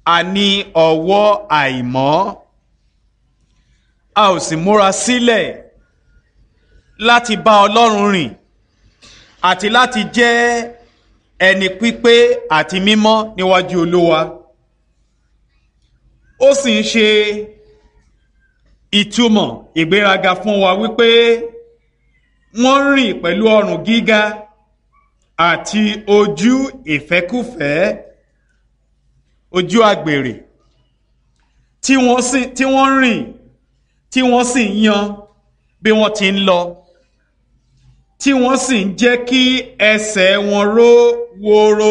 a ní ọwọ́ àìmọ́ a ò sì múra sílẹ̀ láti bá ọlọ́run rìn àti láti jẹ́ ẹni pípé àti mímọ́ níwájú olúwa ó sì ń ṣe ìtumọ̀ ìgbéraga fún wa wípé wọ́n rìn pẹ̀lú ọrùn gíga àti ojú ìfẹ́kùfẹ́ ojú àgbèrè tí wọ́n sì tí wọ́n rìn tí wọ́n sì ń yan bí wọ́n ti ń lọ tí wọ́n sì ń jẹ́ kí ẹsẹ̀ wọn ró wóró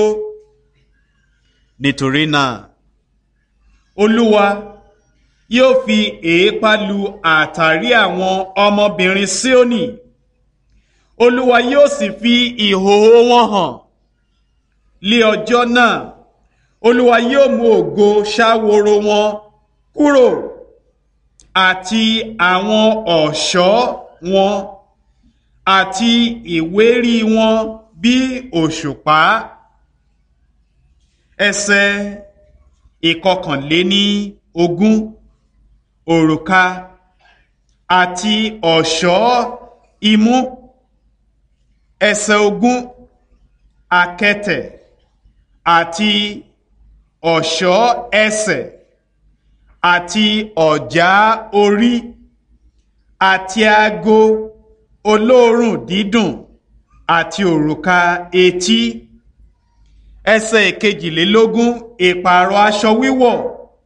nítorí náà olúwa yóò fi èépá lu àtàrí àwọn ọmọbìnrin Síónì olúwa yóò sì fi ìhòòhò wọn hàn lé ọjọ́ náà olúwa yóò mú ògo ṣáworo wọn kúrò àti àwọn ọ̀ṣọ́ wọn àti ìwérí wọn bí òṣùpá ẹsẹ̀ ìkọkànléní ogún òrùka àti ọ̀ṣọ́ imú ẹsẹ̀ ogún akẹtẹ̀ àti ọ̀ṣọ́ ẹsẹ̀ àti ọ̀já orí àti ago olóòórùn dídùn àti òrùka etí ẹsẹ̀ ìkejìlélógún ìpààrọ̀ aṣọ wíwọ̀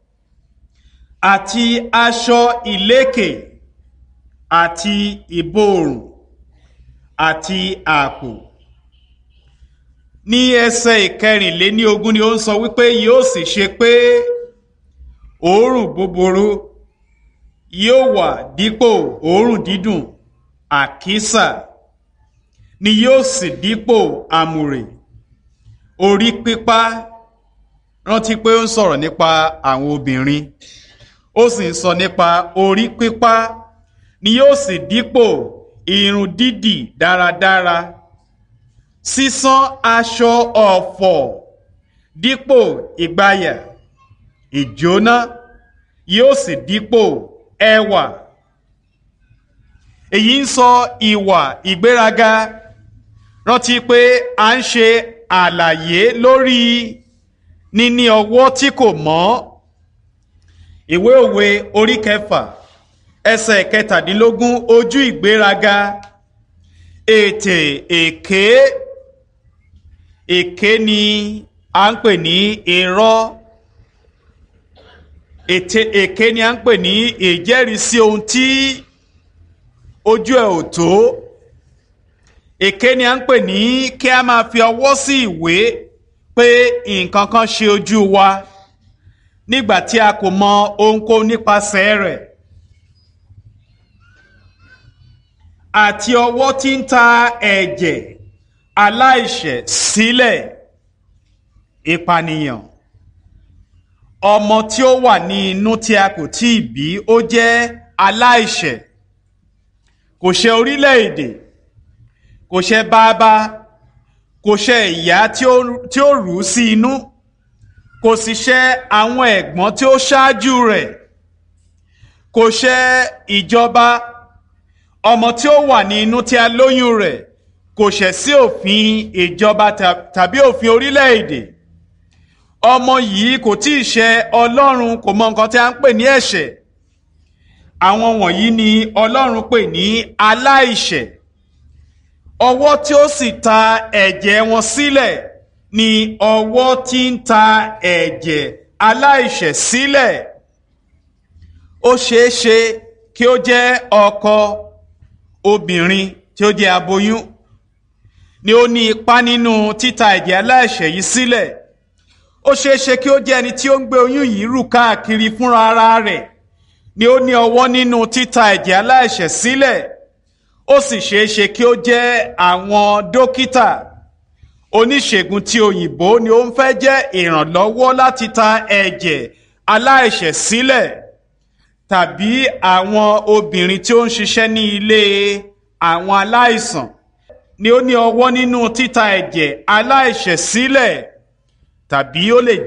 àti aṣọ ìlékè àti ìborùn àti àpò ní ẹsẹ̀ ìkẹrìnléní ogún ni ó ń sọ wípé yóò sì ṣe pé òórùn búburú yóò wà dípò òórùn dídùn àkísà ni yóò sì dípò àmùrè orí pípá rántí pé ó ń sọ̀rọ̀ nípa àwọn obìnrin ó sì ń sọ nípa orí pípá ni yóò sì dípò irun dídì dáradára sísán aṣọ ọ̀fọ̀ dípò ìgbàyà ìjóná yóò sì dípò ẹwà èyí ń sọ ìwà ìgbéraga rántí pé à ń ṣe àlàyé lórí níní ọwọ́ tí kò mọ́ ìwé òwe orí kẹfà ẹsẹ̀ kẹtàdínlógún ojú ìgbéraga ètè èké èké ni à ń pè ní irọ́ ètè èké ni à ń pè ní ìjẹ́rìísí ohun tí ojú ẹ̀ ò tó èké ni à ń pè ní kí a máa fi ọwọ́ sí ìwé pé nǹkan kan ṣe ojú wa nígbà tí a kò mọ ohunkóhun nípasẹ̀ rẹ̀ àti ọwọ́ tí ń ta ẹ̀jẹ̀ aláìṣẹ̀ sílẹ̀ ìpànìyàn ọmọ tí ó wà ní inú tí a kò tí ì bí ó jẹ́ aláìṣẹ̀ kò ṣe orílẹ̀-èdè kò ṣe bàbá kò ṣe ìyá tí ó rù ú sí inú kò sì ṣe àwọn ẹ̀gbọ́n tí ó ṣáájú rẹ̀ kò ṣe ìjọba ọmọ tí ó wà ní inú tí a lóyún rẹ̀ kò ṣẹ̀ sí òfin ìjọba tàbí òfin orílẹ̀-èdè ọmọ yìí kò tí ì ṣe ọlọ́run kò mọ nǹkan tí a ń pè ní ẹ̀ṣẹ̀ àwọn wọ̀nyí ni ọlọ́run pè ní aláìṣẹ̀ ọwọ́ tí ó sì ta ẹ̀jẹ̀ wọn sílẹ̀ ni ọwọ́ tí ń ta ẹ̀jẹ̀ aláìṣẹ̀ sílẹ̀ ó ṣeé ṣe kí ó jẹ́ ọkọ obìnrin tí ó jẹ́ aboyún ni ó ní ipá nínú títa ẹ̀jẹ̀ aláìṣẹ̀ yìí sílẹ̀ ó ṣeé ṣe kí ó jẹ́ ẹni tí ó ń gbé oyún yìí rù káàkiri fúnra ara rẹ̀ ni ó ní ọwọ́ nínú títa ẹ̀jẹ̀ aláìṣẹ̀ sílẹ̀ ó sì ṣeé ṣe kí ó jẹ́ àwọn dókítà oníṣègùn tí òyìnbó ni ó ń fẹ́ jẹ́ ìrànlọ́wọ́ láti ta ẹ̀jẹ̀ aláìṣẹ̀ sílẹ̀ tàbí àwọn obìnrin tí ó ń ṣiṣẹ́ ní ilé àwọn aláìsàn ni ó ní ọwọ́ nínú títa ẹ̀jẹ̀ aláìṣẹ̀ sílẹ̀ tàbí ó lè